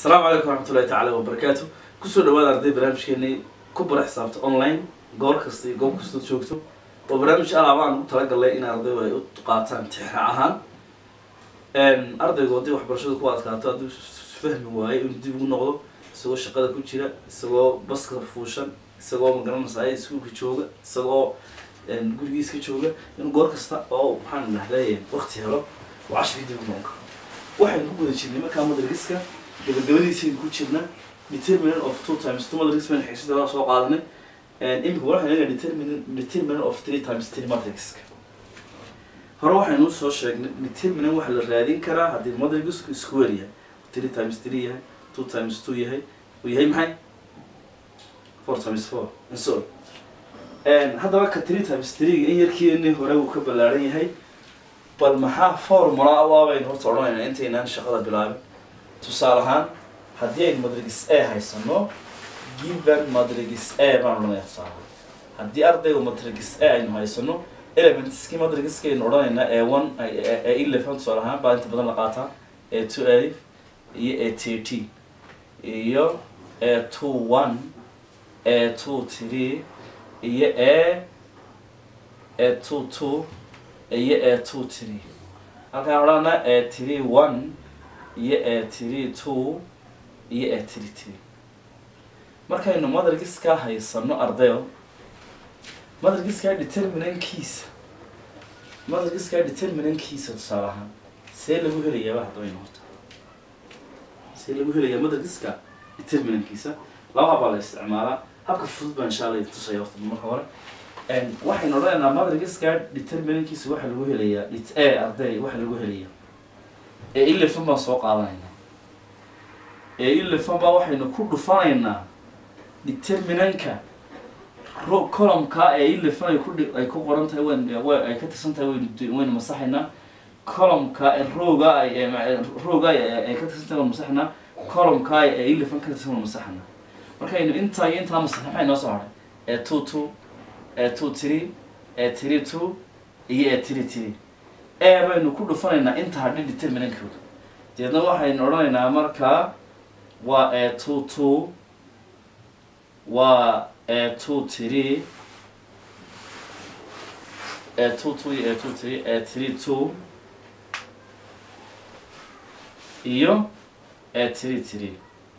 asalaamu calaykum waraxmatullahi tacaala wabarakaatu kusoo dhawaada arday barnaamijkeenii ku bara xisaabta online goor kasta iyo goob kastood joogto oo barnaamij alaaba aan ugu talagalnay in ardaydu ay u qaataan tixraac ahaan ardaygu haddii waxbarashadu ku adkaato hadduu fahmi waayo inuu dib ugu noqdo isagoo shaqada ku jira isagoo baska fuushan isagoo magaranaysa iskuulka jooga isagoo gurigiiska jooga inuu goor kasta oo maxaan dhahday waqti helo oo cashirkii dib ugu noqon karo waxaynu ku guda jirnay markaa madrigiska gabagabadiisaynu ku jirnaa determinant of two times two matrix baynu xigsida soo qaadanay imika waxaynu egaa determinant determinant of three times three matrixka hore waxaynu soo sheegnay determinant waxaa la raadin karaa haddii matrixku square yahay three times three yahay two times two yahay uu yahay maxay four times four and so on haddaba ka three times three in yarkiini hore uu ka ballaaran yahay bal maxaa formula waabaynu horta odhanaynaa intaynaan shaqada bilaabin tusaale ahaan haddii aynu madrigis a haysano given madrigis a baan odhanaya tusaale haddii ardaygu madrigis a aynu haysano elementskii madrigiskaynu odhanaynaa a one a eleven tusaale ahaan baa inta badan la qaataa a two alif iyo a thirty iyo a two one a two three iyo a a two two iyo a two three halkaan odhanaa a three one iyo a three two iyo a three three markaynu madargiskaa haysano ardayo madargiskaa determinankiisa madargiskaa determinankiisa tusaale ahaan see lagu helayaaba haddabaynu horta see lagu helayaa madargiska determinankiisa laba habaa la isticmaalaa habka fudud baa insha alla tusaya horta marka hore waxaynu odhanaynaa madargiska determinankiisa waxaa lagu helayaa e arday waxaa lagu helayaa ee ilefan baan soo qaadanaynaa ee ilefan baa waxaynu ku dhufanaynaa determinanka ro columka ee ilefan ay ku ay ku qoran tahay wn ay ka tirsan tahay waynu waynu masaxaynaa columka rooga ay rooga ay ka tirsan tahay waynu masaxaynaa columka ee ilefan ka tirsan waynu masaxaynaa markaynu intaa iyo intaa masaxna maxay noo soo haray ee two two ee two three ee three two iyo ee three three e baynu ku dhufanaynaa inta hadhi determinankooda deedna waxaynu odhanaynaa markaa waa e two two waa e two three e two two iyo e two three e three two iyo e three three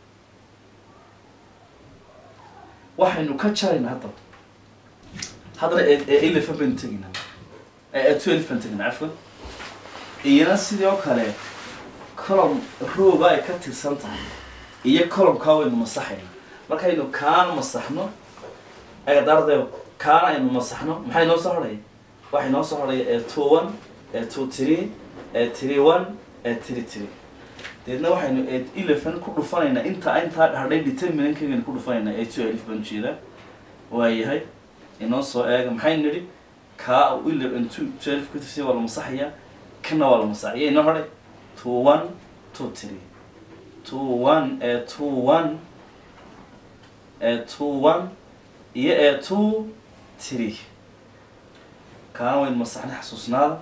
waxaynu ka jaraynaa haddaba haddana ee eleven baynu tegaynaa ee twelve baynu tegaynaa cafwan iyana sidii oo kale colom rooga ay ka tirsan tahay iyo colomkaa waynu masaxayna markaynu kaana masaxno eedardayo kaana aynu masaxno maxay noo soo hadhaya waxay noo soo hadhaya ee two one ee two three ee three one ee three three deedna waxaynu ee eleven ku dhufanaynaa inta intaa hadhay determinankagaynu ku dhufanaynaa ee two elif baan ujeedaa waayahay inoo soo eega maxaynu nidhi kaa eleven two twelve ku tirsan waa la masaxayaa kana waa la masaxaya inoo hadhay two one two three two one ee two one ee two one iyo ee two three kaana waynu masaxnay xasuusnaada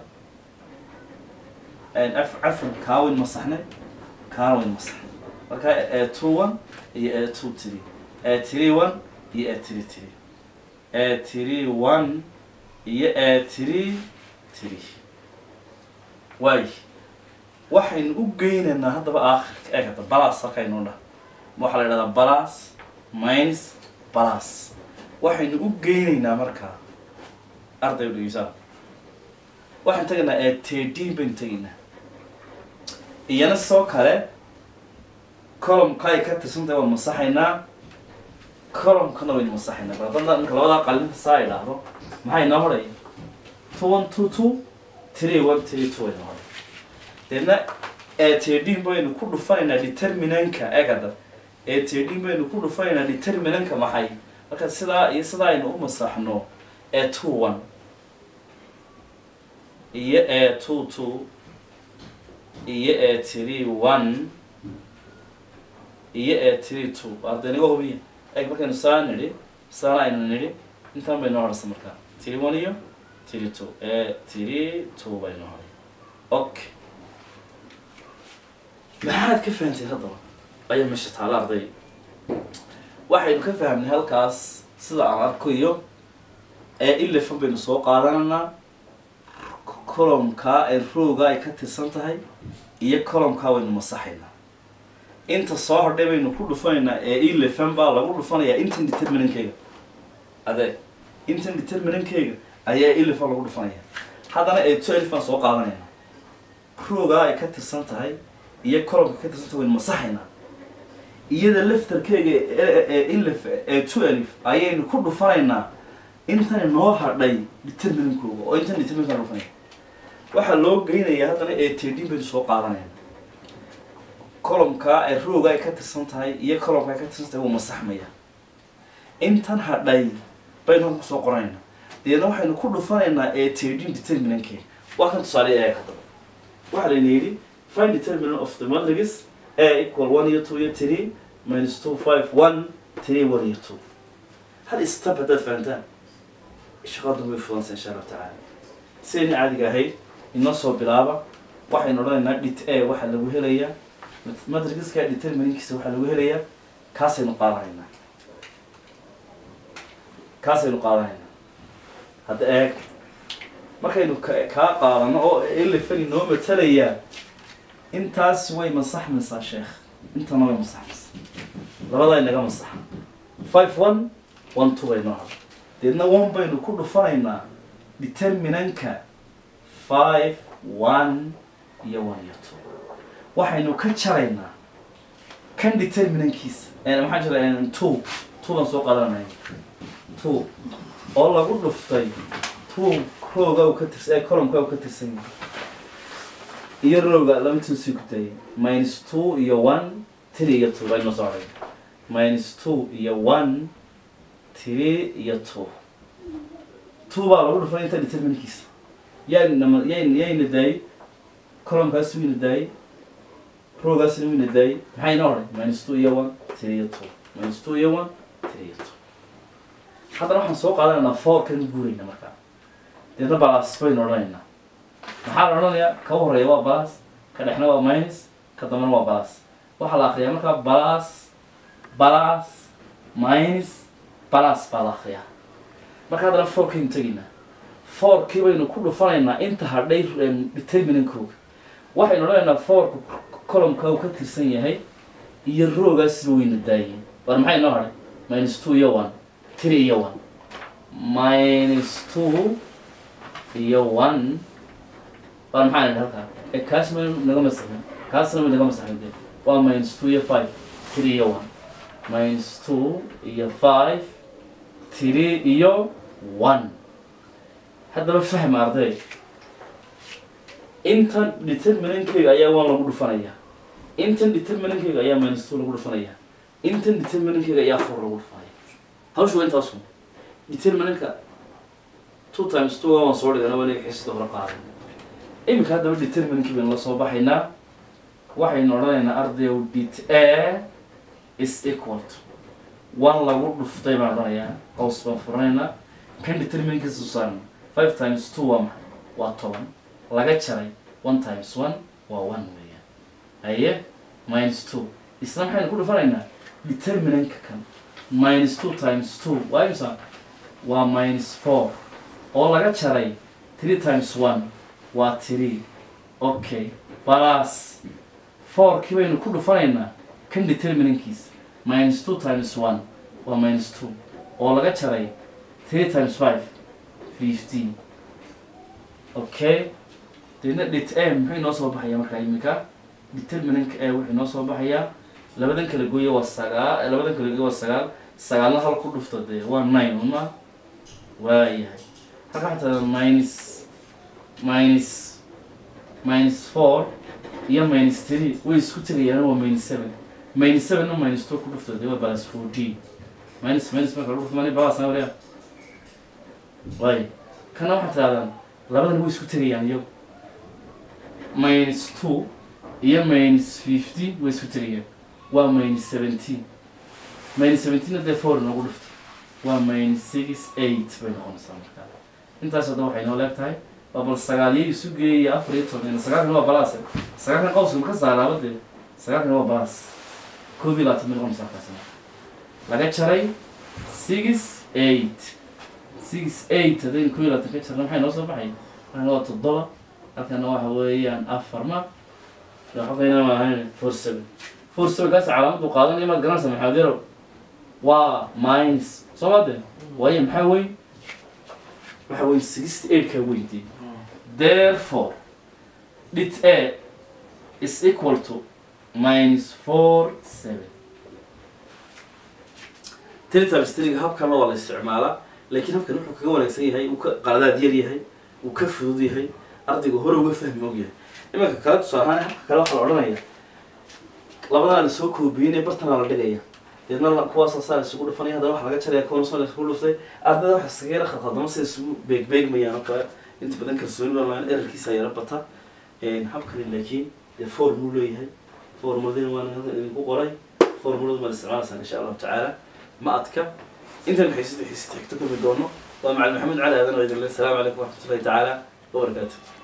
af cafan kaa waynu masaxnay kaana waynu masaxnay marka ee two one iyo ee two three ee three one iyo ee three three ee three one iyo ee three three waay waxaynu u geynaynaa haddaba aakhirka eeg hadda balas halkaynoo dhah waxaa la idhahdaa balas minus balas waxaynu u geynaynaa markaa arday u dhegeysaa waxaan tegaynaa ee tedin baynu tegaynaa iyana soo kale columka ay ka tirsantahay waan masaxaynaa columkana waynu masaxaynaa baradada marka labadaa qalin saa idhaahdo maxay noo hodhaya two one two two three one three two waynu hodhay deedna ee tedin baynu ku dhufanaynaa determinanka egada ee tedin baynu ku dhufanaynaa determinanka maxay marka sidaa iyo sidaa aynu u masaxno ee two one iyo ee two two iyo ee three one iyo ee three two ardaynaga hubiya eg markaynu saa nidhi saana aynu nidhi intaan baynu horaysa markaa three one iyo three two ee three two baynu horay okay maxaad ka fahanteen haddaba ayaa meesha taala arday waxaynu ka fahamnay halkaas sida aan arkayo ee ilefan baynu soo qaadanaynaa colomkaa ee rooga ay ka tirsan tahay iyo colomkaa waynu masaxaynaa inta soo hodhay baynu ku dhufanaynaa ee ilefan baa lagu dhufanayaa intan determinankeyga ade intan determinankeyga ayaa ilefan lagu dhufanaya haddana ee twelve baan soo qaadanaynaa roogaa ay ka tirsan tahay iyo colomka ka tirsan tahay waynu masaxaynaa iyada laftarkeyga ee ilef ee twelve ayaynu ku dhufanaynaa intan noo hadhay determinankooga oo intan determinanka dhufanaya waxaa loo geynayaa haddana ee tedin baynu soo qaadanayna colomkaa ee rooga ay ka tirsan tahay iyo colomka ay ka tirsan tahay wuu masaxmaya intan hadhay baynu halka kusoo qoranayna deedna waxaynu ku dhufanaynaa ee tedin determinanke waa kan tusaale eeg haddaba waxaa layna yidhi find determinant of the matrix a equal one iyo two iyo three minus two five one three one iyo two hal step haddaad fahantaan shaqadan way fudansa insha allahu tacaala sidayna caadiga ahayd inoo soo bilaaba waxaynu odhanaynaa dhit a waxaa lagu helayaa matrixka determinankiisa waxaa lagu helayaa kaasaynu qaadanaynaa kaasaynu qaadanaynaa hadda eeg markaynu ka- kaa qaadano oo elefani noo matalayaa intaas way masaxmaysaa sheekh intana way masaxmaysaa labadaa inaga masaxa five one one two bay noo hada deedna one baynu ku dhufanaynaa determinanka five one iyo one iyo two waxaynu ka jaraynaa kan determinankiisa eh, maxaa jira two two baan soo qaadanaya two oo lagu dhuftay two rooga uu ka tirsan ee columka uu ka tirsan yahay iyo rooga laba two sii gudayay minus two iyo one three iyo two baynu soo haray minus two iyo one three iyo two two baa lagu dhufan inta determinkiisa yaynama yayn yayna daayay columkaas wayna daayay roogaasna wayna daayay maxay noo haray minus two iyo one three iyo two minus two iyo one three iyo two haddana waxaan soo qaadanaynaa fourkan guurayna markaa deedna balas baynu odhanaynaa maxaa la odhanayaa ka horeeya waa balas ka dhexna waa minus ka dambana waa balas waxaa la akriyaa markaa balas balas minus balas baa la akriyaa marka haddana fourkaynu tegaynaa fourkii baynu ku dhufanaynaa inta hadhay determinankooga waxaynu odhanaynaa fourka columka uu ka tirsan yahay iyo roogaasba wayna daayeen war maxay noo hadhay minus two iyo one three iyo one minus two iyo one waa maxaa nidhi halkaa e kaas ma naga masaxin kaasna ma naga masaxin de waa minus two iyo five three iyo one minus two iyo five three iyo one haddaba fahma arday intan determinankeyga ayaa one lagu dhufanaya intan determinankeyga ayaa minus two lagu dhufanaya intan determinankeyga ayaa four lagu dhufanaya hawshu waa intaasu determinanka two times two waan soo dhigana waniga xisida hore qaaday iminka haddaba determinankii baynu la soo baxaynaa waxaynu odhanaynaa ardayow det a is equal to one lagu dhuftay baan odhanayaa hoos baan furanaynaa kan determinankiisa saarna five times two waa maxay waa toban laga jaray one times one waa one weeyaan haye minus two isna maxaynu ku dhufanaynaa determinanka kan minus two times two waa imsa waa minus four oo laga jaray three times one waa three okay balas fourkii baynu ku dhufanaynaa kan determinankiisa minus two times one waa minus two oo laga jaray three times five fifteen okay deedna det a muxuu inoo soo baxayaa markaa iminka determinanka a wuxuu inoo soo baxayaa labadan kala gooya waa sagaal labadan kala gooya waa sagaal sagaalna hal ku dhufto dee waa nine uma waayahay halka xataa minus minus minus four iyo minus three way isku tegayaan waa minus seven minus seven na minus two ku dhufto dee waa balas fourteen minus minus marka lagu dhufto mani balas na wariya waay kana waxaa tirahdaan labadan way isku tegayaan iyagu minus two iyo minus fifty way isku tegayaan waa minus seventeen minus seventeen dee four nagu dhufto waa minus six eight bay noqonaysaa markaa intaas hadda waxay noo leeg tahay waa bal sagaalyo isu geeyaya afar iyo toban sagaalkan waa balaas sagaalkan qawska ma ka saaraaba dee sagaalkan waa balaas koob iyo labaatan bay noqonaysaa markaasna laga jaray six eight six eight haddaynu koob iyo labaatan ka jarna maxay noo soo baxay waxayna waa toddoba halkana waxa weeyaan afar ma xogayna ma ahayn four seven four seven kaas calaamadu qaadanaya maad garanaysa maxamed yarow waa minus soo maade waayo maxaa weyn waxa weyn sixty eight ka weydi therefore dit a is equal to minus four seven tiritabstriga habkana waa la isticmaalaa laakiin habkan wuxuu kaga wanaagsan yahay uu ka qaladaad yar yahay uu ka fudud yahay ardayga hore uga fahmi og yahay imanka kale tusaale ahaan habka kale waxaa la odhanaya labadaa la soo koobiyeyna bartanaa la dhigaya deedna la- kuwaasa saa la isugu dhufanaya haddana waxa laga jaraya kuwana soo la isugu dhuftay ardayda waxa iskaga yara khaldama sida isugu beegbeegmayaan oo kale inta badan kalsooni online erarkiisa yara bata habkani laakiin dee formul leeyahay formuladina waan idinku qoray formuladu ma la isticmaalaysaa insha allahu tacaala ma adka intan xiisad xiisad xigto kulmi doono waa macalin maxamed cali aadan oo idin le asalaamu calaykum waraxmatullahi tacaala wabarakaatu